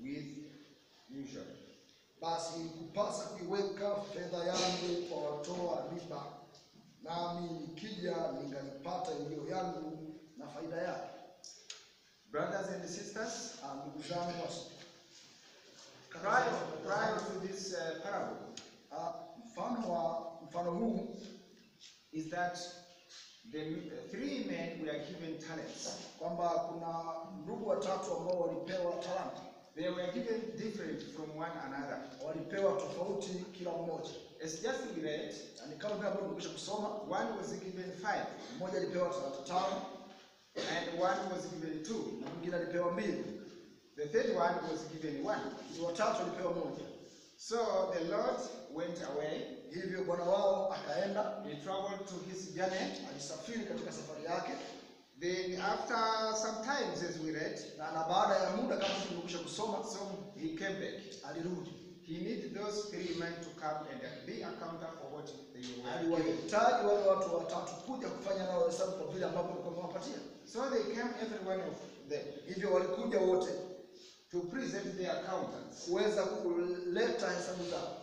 with usury. basi kupasa kuiweka fedha yangu kwa watoa riba, nami nikija ningalipata iliyo yangu na faida yake. Brothers and sisters, Ah, Ndugu zangu wasi- prior, prior to this uh, parable Ah, mfano wa mfano huu is that the uh, three men were given talents. kwamba kuna ndugu watatu ambao walipewa talanta, They were given different from one another. walipewa tofauti kila mmoja, As just we read, na ni kama vile ambavyo tumekwisha kusoma. one was given five Mmoja alipewa talanta tano and one was given two. na mwingine alipewa mbili, The third one was given one. ni watatu alipewa moja. So the Lord went away. Hivyo bwana wao akaenda, He traveled to his journey. alisafiri katika safari yake, Then after some times, as we read, na na baada ya muda kama tulivyokwisha kusoma, so he came back. alirudi. He needed those three men to come and be accountable for what they were given. Aliwahitaji wale watu watatu kuja kufanya nao hesabu kwa vile ambavyo alikuwa amewapatia. So they came, every one of them, Hivyo walikuja wote to present their accountants. kuweza kuleta hesabu zao.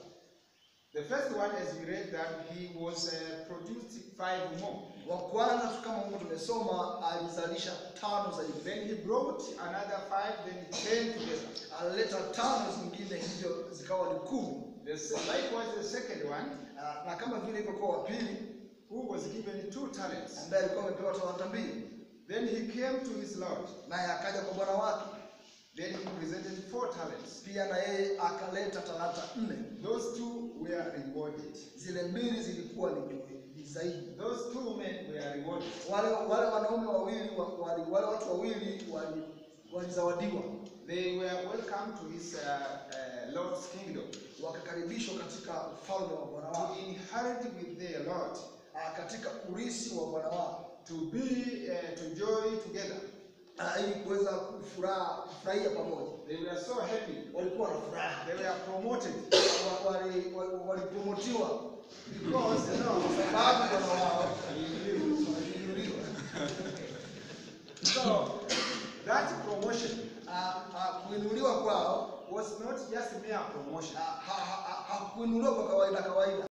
The first one, as we read that, he was uh, produced five more. Wa kwanza tu kama Mungu tumesoma, alizalisha tano zaidi, Then he brought another five, then ten together. alileta tano zingine, hivyo zikawa ni kumi. The, likewise, the second one, Na, na kama vile ilivyokuwa wa pili who was given two talents. ambaye alikuwa amepewa talanta mbili, Then he came to his Lord. naye akaja kwa bwana wake, Then he presented four talents. pia na yeye akaleta talanta nne. Those two were rewarded. Zile mbili zilikuwa ni juu- ni zaidi. Those two men were rewarded. Wale wale wanaume wawili wa- wali, wale watu wawili wali- walizawadiwa They were welcome to his uh, uh, Lord's kingdom wakakaribishwa katika ufalme wa bwana to wao, inherit with their Lord, ah, katika urisi wa bwana wao, to be uh, to joy together. ah, ili kuweza kufuraha kufurahia pamoja. They were so happy. Walikuwa na furaha, They were promoted Wa- wali- wa- walipromotiwa because you know, kwa sababu bwana wao waliinuliwa. so that promotion Ah, ah, Kuinuliwa kwao was not just mere promotion. ah, ha- ha- ha- hakuinuliwa kwa kawaida kawaida